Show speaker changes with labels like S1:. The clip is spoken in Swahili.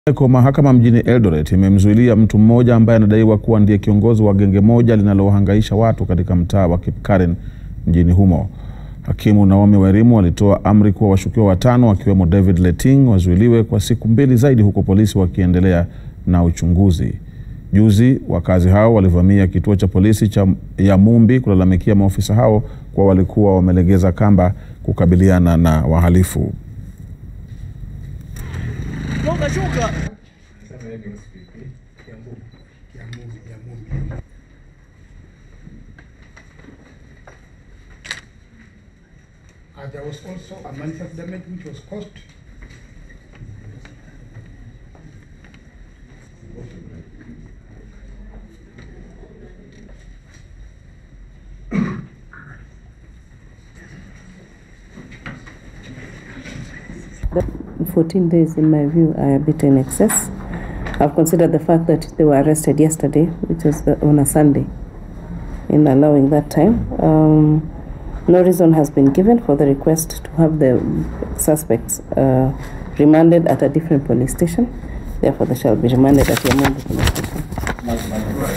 S1: Kwa mahakama mjini Eldoret imemzuilia mtu mmoja ambaye anadaiwa kuwa ndiye kiongozi wa genge moja linalohangaisha watu katika mtaa wa Kipkaren mjini humo. Hakimu Naomi Wairimu alitoa amri kuwa washukiwa watano wakiwemo David Leting wazuiliwe kwa siku mbili zaidi huku polisi wakiendelea na uchunguzi. Juzi wakazi hao walivamia kituo cha polisi cha ya Mumbi kulalamikia maofisa hao kuwa walikuwa wamelegeza kamba kukabiliana na wahalifu.
S2: Uh, there was also a manifest damage which was caused.
S3: The 14 days, in my view, are a bit in excess. I've considered the fact that they were arrested yesterday, which was the, on a Sunday, in allowing that time. Um, no reason has been given for the request to have the suspects uh, remanded at a different police station. Therefore, they shall be remanded at Yamondo police station.